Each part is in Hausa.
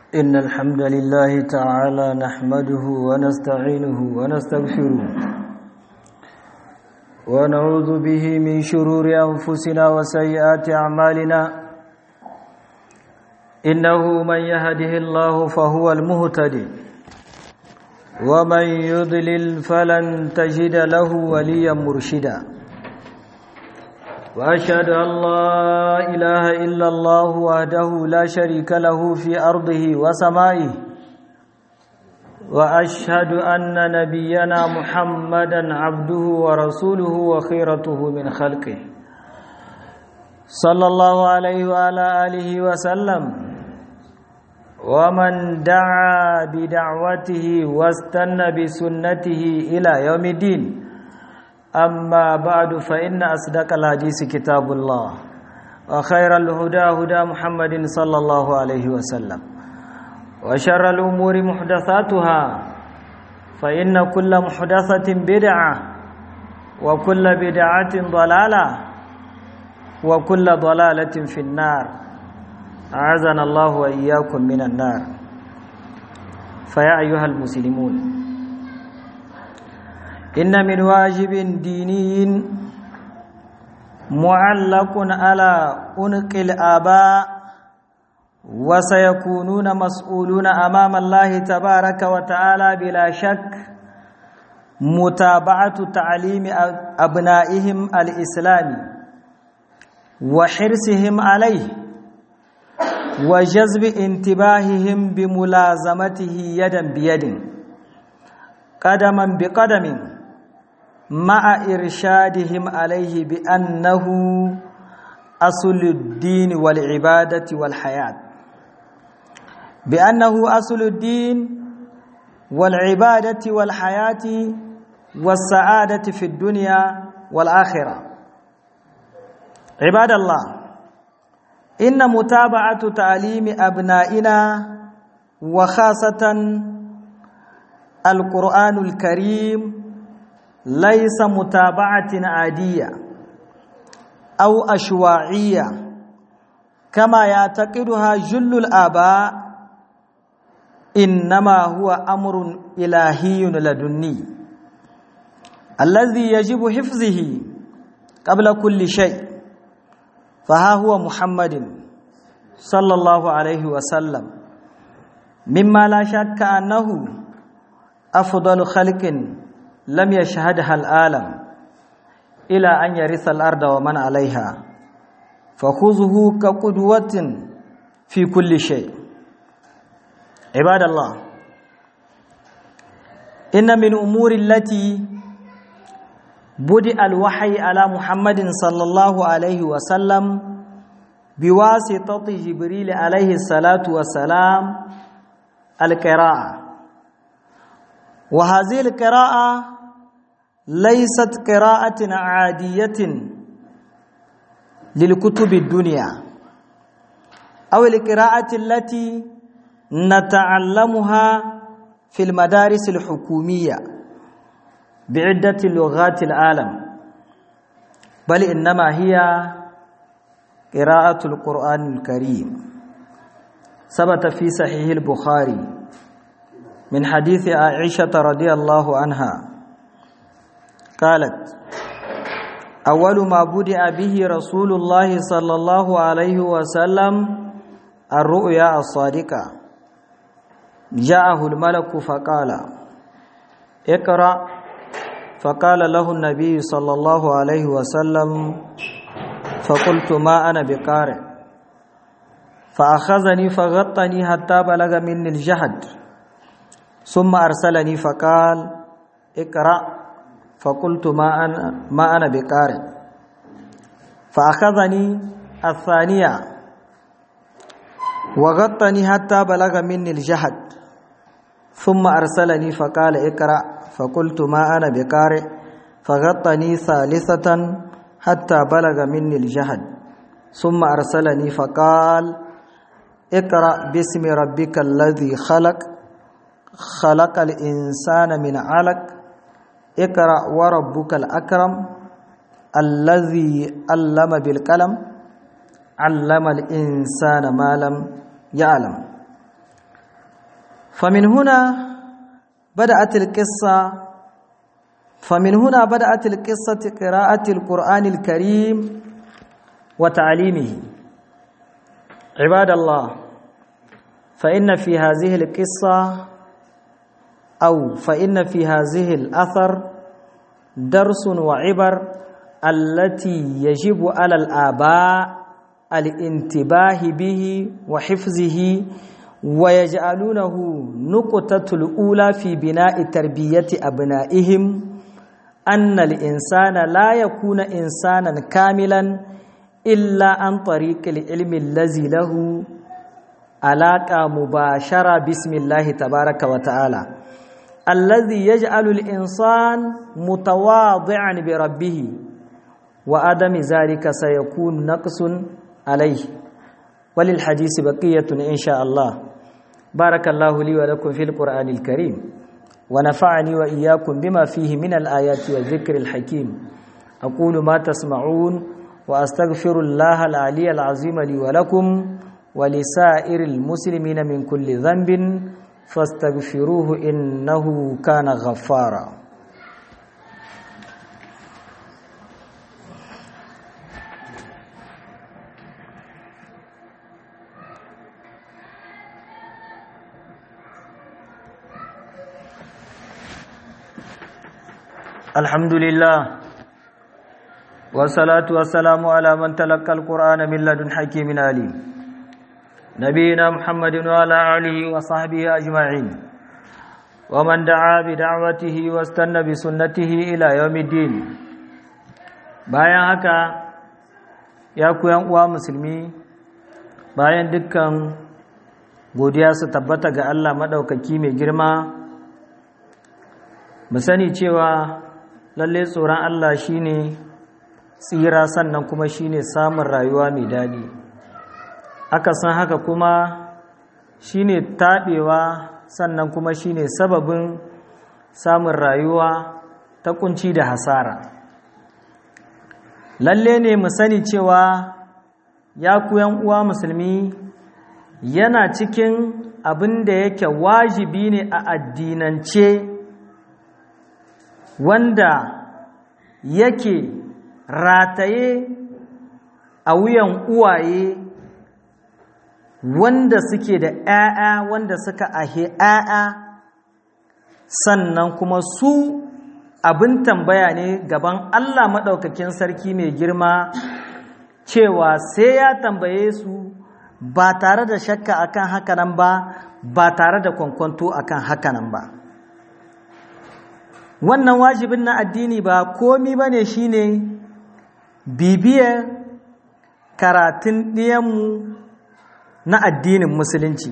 إن الحمد لله تعالى نحمده ونستعينه ونستغفره ونعوذ به من شرور أنفسنا وسيئات أعمالنا إنه من يهده الله فهو المهتدي ومن يضلل فلن تجد له وليا مرشدا وأشهد أن لا إله إلا الله وحده لا شريك له في أرضه وسمائه وأشهد أن نبينا محمدا عبده ورسوله وخيرته من خلقه صلى الله عليه وعلى آله وسلم ومن دعا بدعوته واستنى بسنته إلى يوم الدين أما بعد فإن أصدق الحديث كتاب الله وخير الهدى هدى محمد صلى الله عليه وسلم وشر الأمور محدثاتها فإن كل محدثة بدعة وكل بدعة ضلالة وكل ضلالة في النار أعاذنا الله وإياكم من النار فيا أيها المسلمون إن من واجب ديني معلق على أنق الآباء وسيكونون مسؤولون أمام الله تبارك وتعالى بلا شك متابعة تعليم أبنائهم الإسلامي وحرصهم عليه وجذب انتباههم بملازمته يدا بيد قدما بقدم مع إرشادهم عليه بأنه أصل الدين والعبادة والحياة بأنه أصل الدين والعبادة والحياة والسعادة في الدنيا والآخرة عباد الله إن متابعة تعليم أبنائنا وخاصة القرآن الكريم ليس متابعة عادية أو أشواعية كما يعتقدها جل الآباء إنما هو أمر إلهي لدني الذي يجب حفظه قبل كل شيء فها هو محمد صلى الله عليه وسلم مما لا شك أنه أفضل خلق لم يشهدها العالم إلى أن يرث الأرض ومن عليها فخذه كقدوة في كل شيء عباد الله إن من أمور التي بدأ الوحي على محمد صلى الله عليه وسلم بواسطة جبريل عليه الصلاة والسلام القراءة وهذه القراءة ليست قراءة عادية للكتب الدنيا أو القراءة التي نتعلمها في المدارس الحكومية بعدة لغات العالم بل إنما هي قراءة القرآن الكريم ثبت في صحيح البخاري من حديث عائشة رضي الله عنها قالت أول ما بدأ به رسول الله صلى الله عليه وسلم الرؤيا الصادقة جاءه الملك فقال اقرأ فقال له النبي صلى الله عليه وسلم فقلت ما أنا بقارئ فأخذني فغطني حتى بلغ مني الجهد ثم أرسلني فقال اقرأ فقلت ما أنا, ما أنا بقارئ فأخذني الثانية وغطني حتى بلغ مني الجهد ثم أرسلني فقال اقرأ فقلت ما أنا بقارئ فغطني ثالثة حتى بلغ مني الجهد ثم أرسلني فقال اقرأ باسم ربك الذي خلق خلق الإنسان من علق اقرأ وربك الأكرم الذي علم بالقلم علم الإنسان ما لم يعلم فمن هنا بدأت القصة فمن هنا بدأت القصة قراءة القرآن الكريم وتعليمه عباد الله فإن في هذه القصة أو فإن في هذه الأثر درس وعبر التي يجب على الآباء الانتباه به وحفظه ويجعلونه نقطة الأولى في بناء تربية أبنائهم أن الإنسان لا يكون إنسانا كاملا إلا عن طريق العلم الذي له علاقة مباشرة بسم الله تبارك وتعالى الذي يجعل الإنسان متواضعا بربه وعدم ذلك سيكون نقص عليه وللحديث بقية إن شاء الله بارك الله لي ولكم في القرآن الكريم ونفعني وإياكم بما فيه من الآيات والذكر الحكيم أقول ما تسمعون وأستغفر الله العلي العظيم لي ولكم ولسائر المسلمين من كل ذنب فاستغفروه إنه كان غفارا الحمد لله والصلاة والسلام على من تلقى القرآن من لدن حكيم عليم نبينا محمد وعلى آله وصحبه أجمعين ومن دعا بدعوته واستنى بسنته إلى يوم الدين bayan haka ya ku uwa musulmi bayan dukkan godiya su tabbata ga Allah maɗaukaki mai girma mu sani cewa lalle tsoron Allah shine tsira sannan kuma shine samun rayuwa mai daɗi aka san haka kuma shine taɓewa sannan kuma shine sababin samun rayuwa ta kunci da hasara lalle ne mu sani cewa ya ku uwa musulmi yana cikin abin da yake wajibi ne a addinance wanda yake rataye a wuyan uwaye wanda suke da ‘ya'ya wanda suka ahe ‘ya'ya sannan kuma su abin tambaya ne gaban Allah maɗaukakin sarki mai girma cewa sai ya tambaye su ba tare da shakka akan hakanan ba ba tare da kwankwanto akan hakanan ba wannan wajibin na addini ba komi ba ne shi ne bibiyar karatun ɗiyanmu na addinin musulunci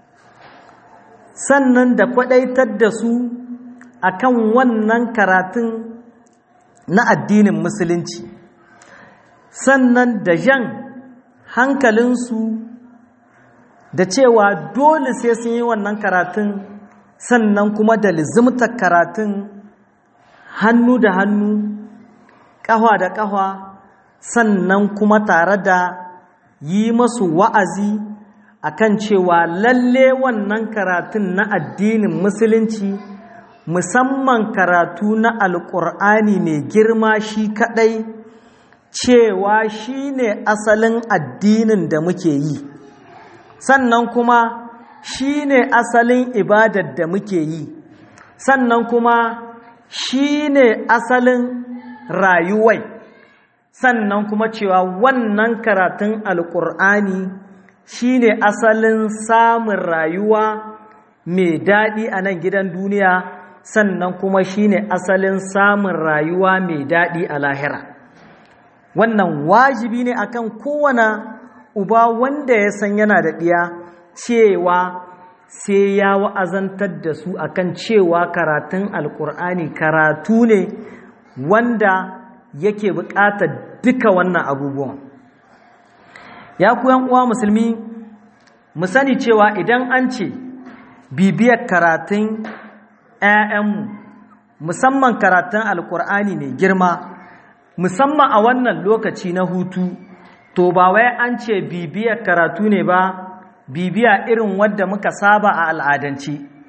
sannan da kwaɗaitar da su akan wannan karatun na addinin musulunci sannan da jan hankalinsu da cewa dole sai sun yi wannan karatun sannan kuma da lizimtar karatun hannu da hannu ƙahwa da ƙahwa sannan kuma tare da yi masu wa'azi akan cewa lalle wannan karatun na addinin musulunci musamman karatu na alƙur'ani mai girma shi kaɗai cewa shi ne asalin addinin da muke yi sannan kuma shi ne asalin ibadar da muke yi sannan kuma shi ne asalin rayuwai sannan kuma cewa wannan karatun alƙur'ani shi ne asalin samun rayuwa mai daɗi a nan gidan duniya sannan kuma shi ne asalin samun rayuwa mai daɗi a lahira wannan wajibi ne akan kowane uba wanda ya san yana da ɗiya cewa sai ya wa'azantar da su akan cewa karatun alkur'ani karatu ne wanda yake buƙatar duka wannan abubuwan ya ku uwa musulmi mu sani cewa idan an ce bibiyar karatun 'ya'yanmu musamman karatun alkur'ani mai girma musamman a wannan lokaci na hutu to ba wai an ce bibiyar karatu ne ba bibiya irin wadda muka saba a al'adance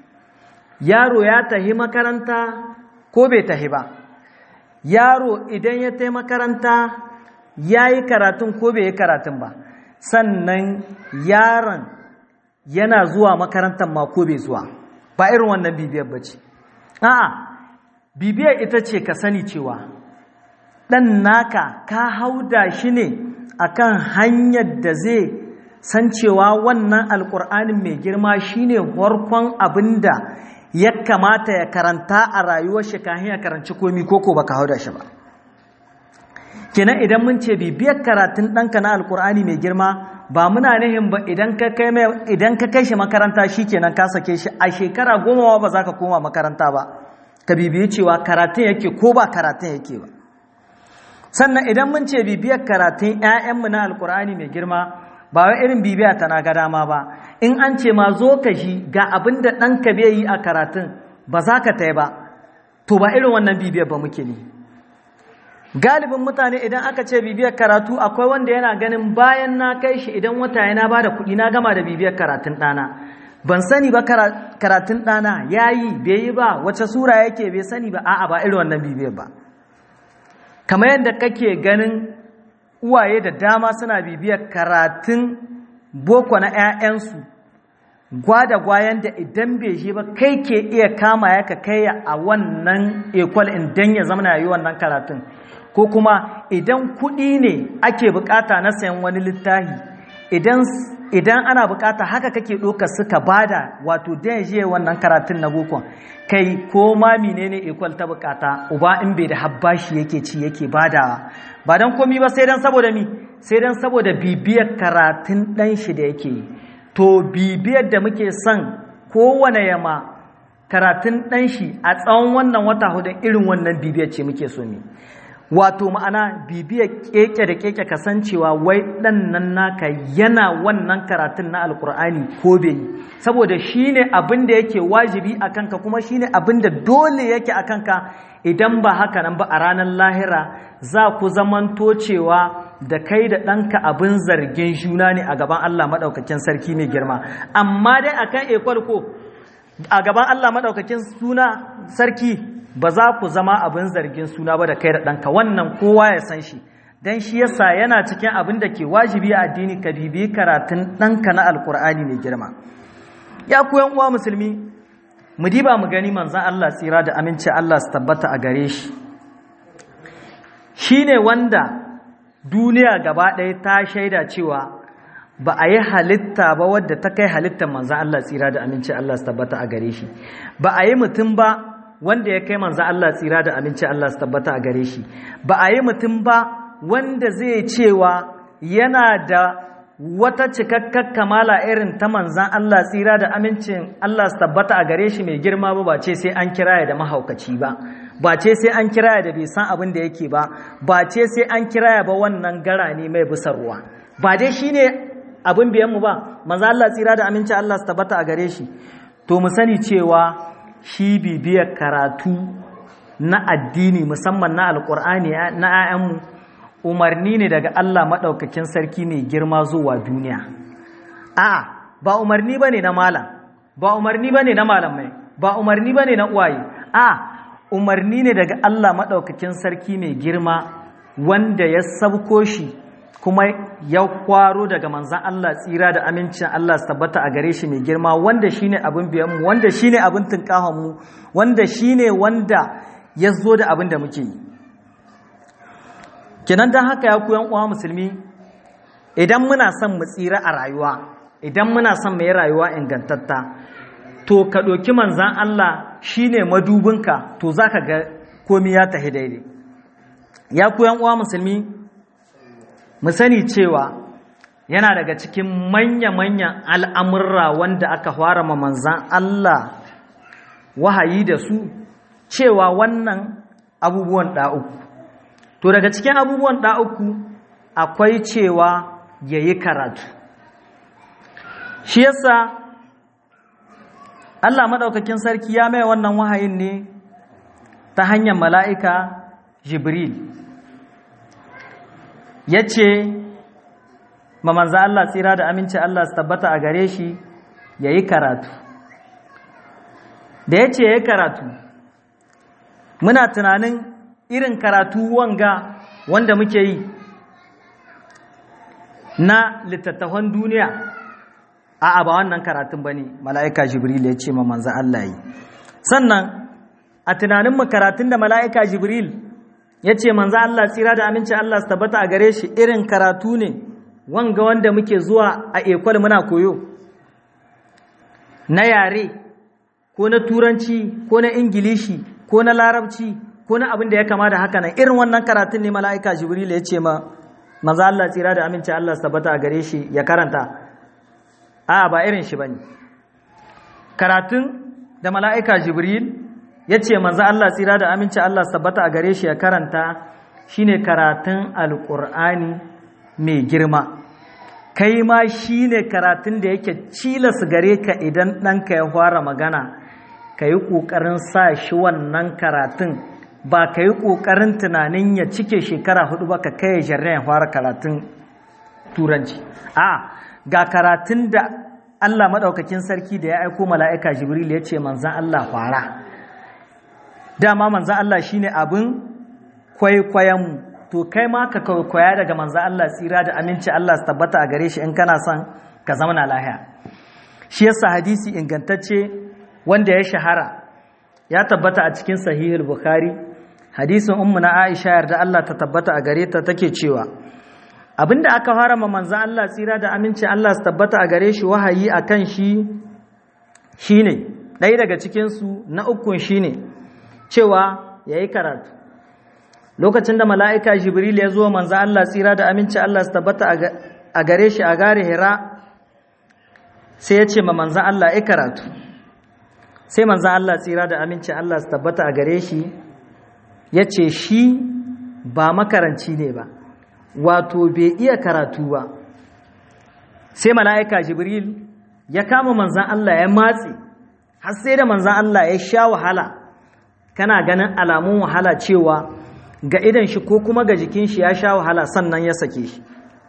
yaro ya tahi makaranta ko bai tahi ba yaro idan ya tai makaranta ya yi karatun ko bai yi karatun ba sannan yaron yana zuwa makarantar ma ko bai zuwa ba irin wannan bibiyar ba ce a'a bibiyar ita ce ka sani cewa ɗan naka ka hauda shi ne akan hanyar da zai san cewa wannan alƙur'anin mai girma shine farkon abin da ya kamata ya karanta a rayuwar shi kahin ya karanci komi koko baka hauda shi ba kenan idan mun ce bibiyar karatun ɗanka na alƙur'ani mai girma ba muna nihin ba idan ka kai idan ka kai shi makaranta shikenan ka sake shi a shekara goma ba za ka koma makaranta ba ka bibiyi cewa karatun yake ko ba karatun yake ba sannan idan mun ce bibiyar karatun 'ya'yanmu na alkur'ani mai girma ba wai irin bibiya ta na ga dama ba in an ce ma zo ka shi ga abin da ɗanka bai yi a karatun ba za ka ta ba to ba irin wannan bibiyar ba muke ne galibin mutane idan aka ce bibiyar karatu akwai wanda yana ganin bayan na kai shi idan wata yana ba da kuɗi na gama da bibiyar karatun ɗana ban sani ba karatun ɗana ya yi bai yi ba wace sura yake bai sani ba a'a ba irin wannan bibiyar ba kamar yadda kake ganin uwaye da dama suna bibiyar karatun boko na 'ya'yansu gwada gwayan da idan bai je ba kai ke iya kama ya ka kai a wannan ekwal idan ya zama yi wannan karatun ko kuma idan kuɗi ne ake bukata na sayan wani littafi idan ana bukata haka kake ɗoka suka bada wato dan je wannan karatun na bokon kai ko ma menene ekwal ta bukata uba in bai da habbashi yake ci yake badawa ba dan komi ba sai dan saboda mi sai dan saboda bibiyar karatun dan shi da yake yi to bibiyar da muke son kowane yama karatun dan shi a tsawon wannan wata hudu irin wannan bibiyar ce muke so ne wato ma'ana bibiyar keke da keke kasancewa wai dan nan naka yana wannan karatun na alkur'ani ko bai saboda shine abin da yake wajibi a kanka kuma shine abin da dole yake a kanka idan ba haka nan ba a ranar lahira za ku zamanto cewa da kai da ɗanka abin zargin juna ne a gaban Allah maɗaukakin sarki mai girma amma dai akan ekwal ko a gaban Allah maɗaukakin suna sarki ba za ku zama abin zargin suna ba da kai da ɗanka wannan kowa ya san shi don shi yasa yana cikin abin da ke wajibi a addini ka bibi karatun ɗanka na alkur'ani mai girma ya ku yan uwa musulmi mu diba mu gani manzan Allah tsira da aminci Allah su tabbata a gare shi shi ne wanda duniya gaba ɗaya ta shaida cewa ba a yi halitta ba wadda ta kai halittar manzan Allah tsira da aminci Allah su tabbata a gare shi ba a yi mutum ba wanda ya kai manzo Allah tsira da aminci Allah su tabbata a gare shi ba a yi mutum ba wanda zai cewa yana da wata cikakkar kamala irin ta manzan Allah tsira da amincin Allah su tabbata a gare shi mai girma ba ba ce sai an kiraya da mahaukaci ba ba ce sai an kiraya da bai san abin da yake ba ba ce sai an kiraya ba wannan gara ne mai busarwa ba dai shine abin biyan mu ba manzan Allah tsira da amincin Allah su tabbata a gare shi to mu sani cewa shi bibiyar karatu na addini musamman na alkur'ani na 'ya'yanmu umarni ne daga Allah maɗaukakin sarki mai girma zuwa duniya a ba umarni ba ne na malam ba umarni ba ne na malamai ba umarni ba ne na uwaye a umarni ne daga Allah maɗaukakin sarki mai girma wanda ya sabko shi kuma ya kwaro daga manzan Allah tsira da amincin Allah su tabbata a gare shi mai girma wanda shine abin biyanmu wanda shine abin tunkahonmu wanda shine wanda ya zo da abin da muke yi kenan don haka ya kuyan uwa musulmi idan muna son mu tsira a rayuwa idan muna son mu yi rayuwa ingantatta to ka ɗauki manzan Allah shine madubinka to za ka ga komi ya tahi daidai ya kuyan uwa musulmi mu sani cewa yana daga cikin manya-manyan al'amurra wanda aka fara ma manzan Allah wahayi da su cewa wannan abubuwan ɗa'uku to daga cikin abubuwan ɗa'uku akwai cewa ya yi karatu shi yasa Allah maɗaukakin sarki ya mai wannan wahayin ne ta hanyar mala'ika Jibril ya ce ma manza Allah tsira da aminci Allah su tabbata a gare shi ya yi karatu da ya ce ya karatu muna tunanin irin karatu wanga wanda muke yi na littattafan duniya a ba wannan karatun ba ne mala'ika jibril ya ce ma manza Allah yi sannan a tunaninmu karatun da mala'ika jibril ya ce manza Allah tsira da aminci Allah su tabbata a gare shi irin karatu ne wanga wanda muke zuwa a ekwal muna koyo na yare ko na turanci ko na ingilishi ko na larabci ko na abin da ya kama da haka nan irin wannan karatun ne mala'ika jibril ya ce ma maza Allah tsira da aminci Allah tabbata a gare shi ya karanta a ba irin shi bane karatun da mala'ika jibril ya ce maza Allah tsira da aminci Allah tabbata a gare shi ya karanta shine karatun alƙur'ani mai girma kai ma shine karatun da yake cilas gare ka idan ɗanka ya fara magana ka yi ƙoƙarin sa shi wannan karatun ba ka yi ƙoƙarin tunanin ya cike shekara hudu ba ka kai jarren ya fara karatun turanci a ga karatun da Allah maɗaukakin sarki da ya aiko mala'ika jibril ya ce manzan Allah fara dama manzan Allah shine abin kwaikwayonmu to kai ma ka kwaikwaya daga manzan Allah tsira da aminci Allah su tabbata a gare shi in kana son ka zama na lahiya shi yasa hadisi ingantacce wanda ya shahara ya tabbata a cikin sahihul bukhari hadisin ummu na aisha yarda Allah ta tabbata a gare ta take cewa abinda aka fara ma manzon Allah tsira da aminci Allah su tabbata a gare shi wahayi akan shi shine ɗaya daga cikin su na ukun shine cewa yayi karatu lokacin da mala'ika jibril ya zo manzon Allah tsira da aminci Allah su tabbata a gare shi a gare hira sai ya ce ma manzon Allah ya karatu sai manzan Allah tsira da aminci Allah su tabbata a gare shi ya ce shi ba makaranci ne ba wato bai iya karatu ba sai mala'ika jibril ya kama manzan Allah ya matse har sai da manzan Allah ya sha wahala kana ganin alamun wahala cewa ga idan shi ko kuma ga jikin shi ya sha wahala sannan ya sake shi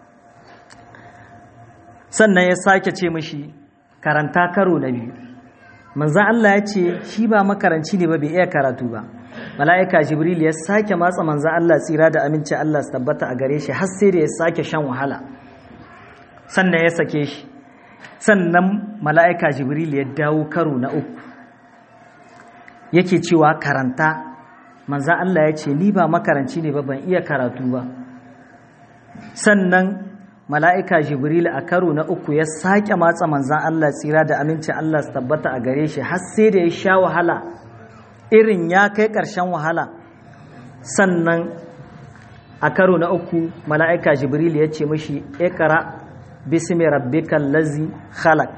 sannan ya sake ce mashi karanta karo na biyu manzan Allah ya ce shi ba makaranci ne ba bai iya karatu ba mala'ika jibril ya sake matsa manzan Allah tsira da aminci Allah su tabbata a gare shi har sai da ya sake shan wahala sannan ya sake shi sannan mala'ika jibril ya dawo karo na uku yake cewa karanta manzan Allah ya ce ni ba makaranci ne ba ban iya karatu ba sannan mala'ika jibril a karo na uku ya sake matsa manzan Allah tsira da aminci Allah su tabbata a gare shi har sai da ya sha wahala irin ya kai ƙarshen wahala sannan a karo na uku mala'ika jibril ya ce mashi ikara bismi rabbikal lazi khalaq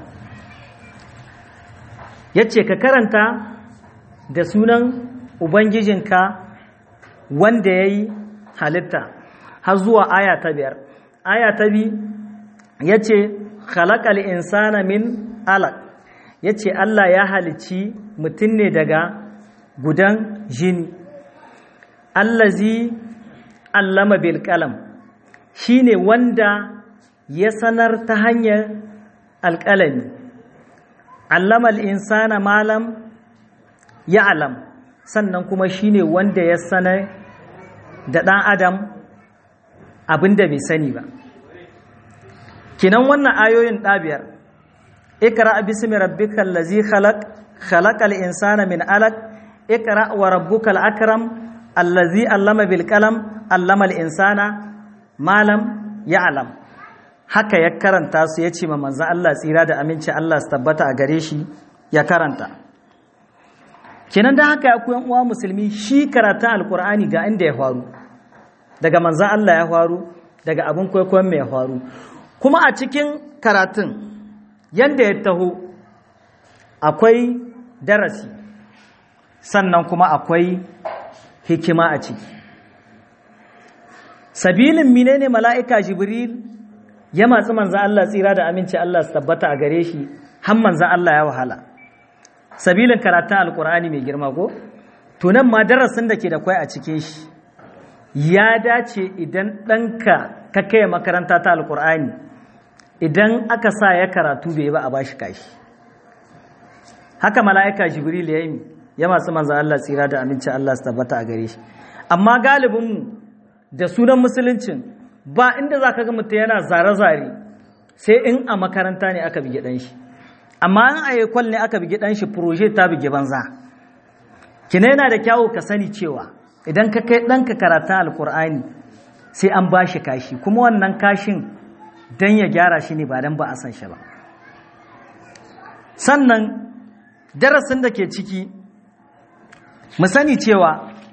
ya ce ka karanta da sunan ubangijinka wanda ya yi halitta har zuwa aya ta biyar aya ta bi ya ce khalaqal insana min alaq ya ce Allah ya halici mutum ne daga gudan jini allazi allama bil kalam shine wanda ya sanar ta hanyar alƙalami allama insana malam ya alam sannan kuma shine wanda ya sanar da ɗan adam abinda bai sani ba kinan wannan ayoyin ɗabiyar ikra bismi rabbikal ladzi khalaq khalaqal insana min alaq ikra wa rabbukal akram allazi allama bil qalam allama al insana ma lam ya'lam haka ya karanta su yace ma manzo Allah tsira da aminci Allah su tabbata a gare shi ya karanta kinan da haka ya koyan uwa musulmi shi karatun alqur'ani ga inda ya faru daga manzo Allah ya faru daga abin kwaikwayon mai ya faru kuma a cikin karatun yadda ya taho akwai darasi sannan kuma akwai hikima a ciki sabilin menene mala'ika jibril ya matsi manzan Allah tsira da aminci Allah su tabbata a gare shi har manzan Allah ya wahala sabilin karatun alkur'ani mai girma ko tunan ma darasin da ke da kwai a cikin shi ya dace idan ɗanka ka kai makaranta ta alkur'ani idan aka sa ya karatu bai ba a bashi kashi haka mala'ika jibril ya yi ya masu manzo Allah tsira da amincin Allah su tabbata a gare shi amma galibinmu da sunan musuluncin ba inda za ka ga mutum yana zare-zare sai in a makaranta ne aka bige ɗan shi amma in a yakwal ne aka bige ɗan shi proje ta bige banza kina yana da kyawu ka sani cewa idan ka kai ɗanka karatun alkur'ani sai an ba shi kashi kuma wannan kashin don ya gyara shi ne ba don ba a san shi ba sannan darasin da ke ciki mu sani cewa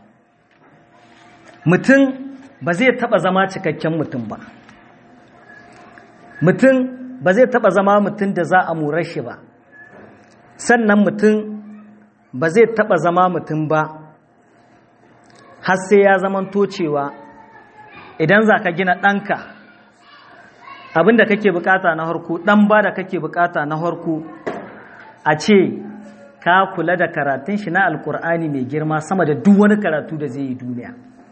mutum ba zai taba zama cikakken mutum ba mutum ba zai taba zama mutum da za a mura shi ba sannan mutum ba zai taba zama mutum ba har sai ya zamanto cewa idan za ka gina ɗanka abinda kake bukata na harko ɗan ba da kake bukata na harko a ce ka kula da karatun shi na alkur'ani mai girma sama da duk wani karatu da zai yi duniya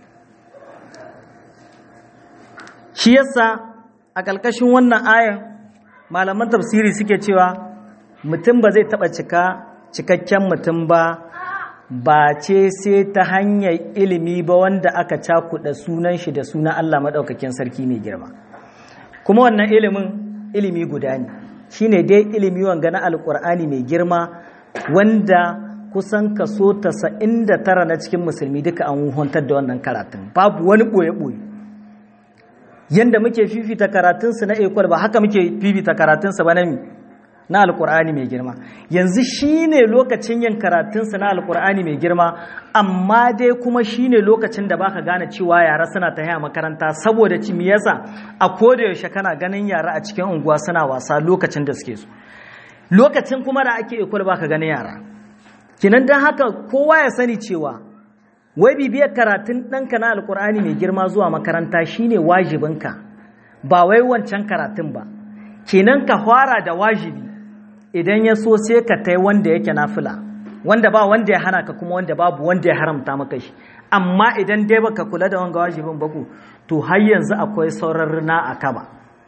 shi yasa a ƙarƙashin wannan ayan malaman tafsiri suke cewa mutum ba zai taɓa cika cikakken mutum ba ba ce sai ta hanyar ilimi ba wanda aka cakuɗa sunan shi da sunan Allah maɗaukakin sarki mai girma kuma wannan ilimin ilimi guda ne shine dai ilimi wanga na alƙur'ani mai girma wanda kusan kaso 99 na cikin musulmi duka an huntar da wannan karatun babu wani ɓoye-ɓoye yanda muke fifita karatunsu na ekwal ba haka muke fifita karatunsu ba na mi na alkur'ani mai girma yanzu shine lokacin yin karatunsu na alkur'ani mai girma amma dai kuma shine lokacin da baka gane cewa yara suna ta haya makaranta saboda ci me yasa a koda yaushe kana ganin yara a cikin unguwa suna wasa lokacin da suke so lokacin kuma da ake ekwal baka ganin yara kinan dan haka kowa ya sani cewa wai bibiyar karatun ɗanka na alkur'ani mai girma zuwa makaranta shine wajibinka ba wai wancan karatun ba kenan ka fara da wajibi idan ya so sai ka tai wanda yake nafila wanda ba wanda ya hana ka kuma wanda babu wanda ya haramta maka shi amma idan dai baka kula da wanga wajibin baku to har yanzu akwai sauran rina a kaba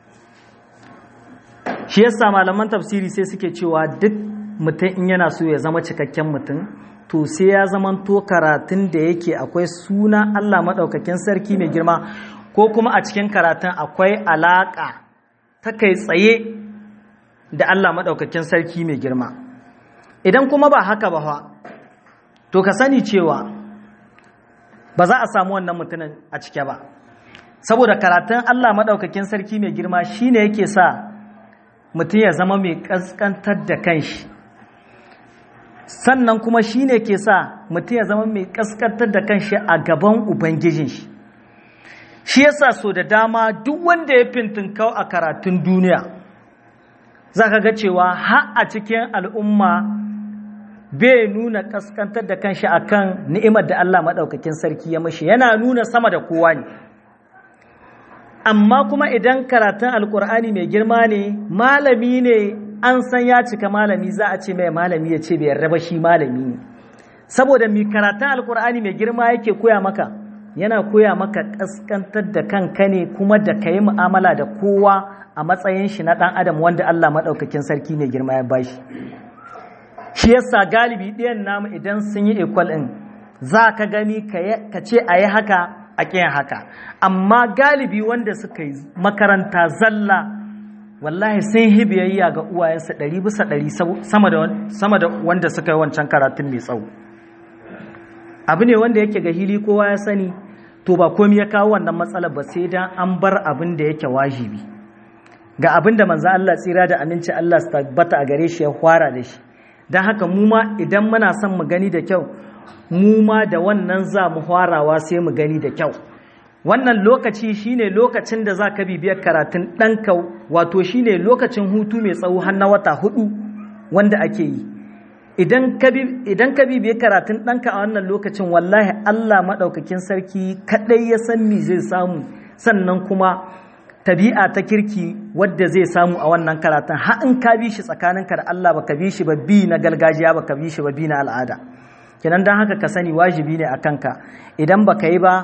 shi yasa malaman tafsiri sai suke cewa duk mutum in yana so ya zama cikakken mutum to sai ya zamanto karatun da yake akwai suna Allah maɗaukakin sarki mai girma ko kuma a cikin karatun akwai alaƙa ta kai tsaye da Allah maɗaukakin sarki mai girma idan kuma ba haka ba to ka sani cewa ba za a samu wannan mutumin a cike ba saboda karatun Allah maɗaukakin sarki mai girma shine yake sa mutum ya zama mai ƙasƙantar da kanshi sannan kuma shi ne ke sa mutum ya zama mai kaskantar da kanshi a gaban ubangijin shi shi yasa so da dama duk wanda ya fintinkau a karatun duniya za ka ga cewa har a cikin al'umma bai nuna kaskantar da kanshi akan ni'imar da Allah maɗaukakin sarki ya mashi yana nuna sama da kowa ne amma kuma idan karatun alkur'ani mai girma ne malami ne an san ya cika malami za a ce mai malami ya ce bai yarda ba shi malami ne saboda mai karatun alkur'ani mai girma yake koya maka yana koya maka kaskantar da kanka ne kuma da ka yi mu'amala da kowa a matsayin shi na ɗan adam wanda Allah maɗaukakin sarki mai girma ya bashi shi yasa galibi ɗayan namu idan sun yi ekwal ɗin za ka gani ka ce a yi haka a ƙiyan haka amma galibi wanda suka yi makaranta zalla wallahi sun yi biyayya ga uwayensa ɗari bisa ɗari sama da wanda suka yi wancan karatun mai tsawo abu ne wanda yake ga hili kowa ya sani to ba komi ya kawo wannan matsalar ba sai dan an bar abin da yake wajibi ga abin da manzo Allah tsira da aminci Allah su tabbata a gare shi ya fara da shi don haka mu ma idan muna son mu gani da kyau mu ma da wannan za mu farawa sai mu gani da kyau wannan lokaci shine lokacin da za ka bibiyar karatun ɗanka wato shine lokacin hutu mai tsawo har na wata hudu wanda ake yi idan ka bibiyar karatun ɗanka a wannan lokacin wallahi Allah maɗaukakin sarki kaɗai ya san me zai samu sannan kuma tabi'a ta kirki wadda zai samu a wannan karatun har in ka bi shi tsakaninka da Allah baka bi shi ba bi na gargajiya baka bi shi ba bi na al'ada kenan don haka ka sani wajibi ne a kanka idan baka yi ba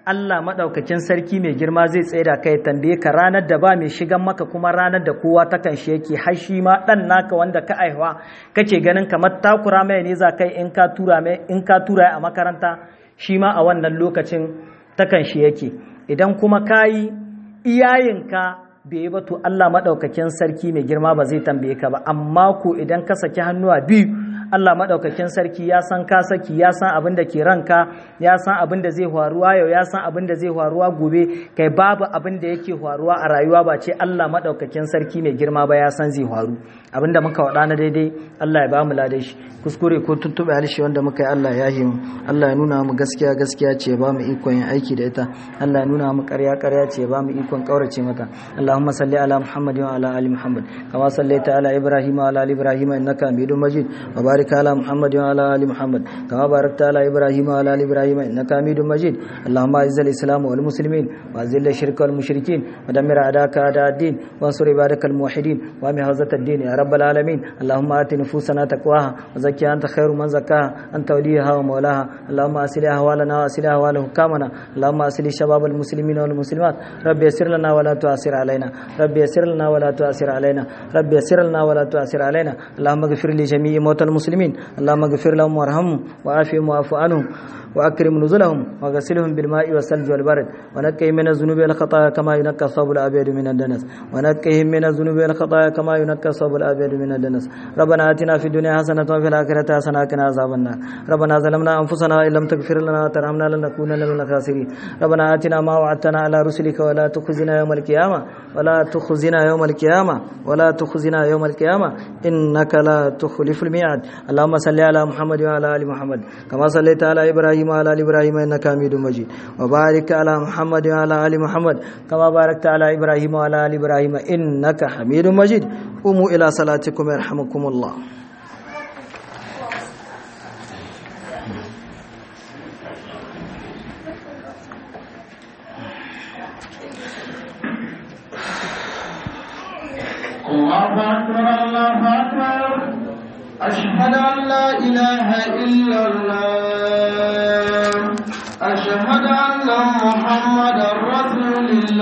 Allah maɗaukakin sarki mai girma zai tsaye da kai tambaye ka ranar da ba mai shigan maka kuma ranar da kowa ta kan shi yake har shi ma ɗan naka wanda ka aihuwa kake ganin kamar takura mai ne za kai in ka tura mai in ka tura a makaranta shi ma a wannan lokacin ta kan shi yake idan kuma kayi iyayenka bai ba to Allah maɗaukakin sarki mai girma ba zai tambaye ka ba amma ko idan ka saki hannuwa biyu Allah maɗaukakin sarki ya san ka saki ya san abin da ke ranka ya san abin da zai faruwa yau ya san abin da zai faruwa gobe kai babu abin da yake faruwa a rayuwa ba ce Allah maɗaukakin sarki mai girma ba ya san zai faru abin da muka waɗa na daidai Allah ya ba mu ladai shi kuskure ko tuntuɓe harshe wanda muka yi Allah ya yi mu Allah ya nuna mu gaskiya gaskiya ce ba mu ikon yin aiki da ita Allah ya nuna mu ƙarya ƙarya ce ba mu ikon ƙaurace mata Allahumma salli ala Muhammad wa ala ali Muhammad kama sallaita ala Ibrahim wa ala ali Ibrahim innaka Hamidum Majid wa barik ala Muhammad wa ala ali Muhammad kama barakta ala Ibrahim wa ala ali Ibrahim innaka Hamidum Majid Allahumma izzil Islam wal muslimin wa azil shirka wal mushrikin wa dammir a'daka a'da ad-din wa ansur ibadaka al muwahhidin wa mi hazat ad-din ya rabbal alamin Allahumma ati nufusana taqwaha wa زكي أنت خير من زكاها أنت وليها ومولاها اللهم أسل أهوالنا وأسل أهوال حكامنا اللهم أسل شباب المسلمين والمسلمات ربي يسر لنا ولا تؤثر علينا ربي يسر لنا ولا تؤثر علينا ربي يسر لنا ولا تؤثر علينا اللهم اغفر لجميع موتى المسلمين اللهم اغفر لهم وارحمهم وعافهم واعف عنهم وأكرم نزلهم وغسلهم بالماء والثلج والبرد ونقهم من الذنوب والخطايا كما ينقى الثوب الأبيض من الدنس ونقهم من الذنوب والخطايا كما ينقى الثوب الأبيض من الدنس ربنا آتنا في الدنيا حسنة وفي الآخرة حسنة وقنا عذاب النار ربنا ظلمنا أنفسنا وإن لم تغفر لنا وترحمنا لنكونن من الخاسرين ربنا آتنا ما وعدتنا على رسلك ولا تخزنا يوم القيامة ولا تخزنا يوم القيامة ولا تخزنا يوم القيامة إنك لا تخلف الميعاد اللهم صل على محمد وعلى آل محمد كما صليت على إبراهيم وعلى آل إبراهيم إنك حميد مجيد وبارك على محمد وعلى آل محمد كما باركت على إبراهيم وعلى آل إبراهيم إنك حميد مجيد قوموا إلى صلاتكم يرحمكم الله الله أكبر الله أكبر أشهد أن لا إله إلا الله أشهد أن محمدا رسول الله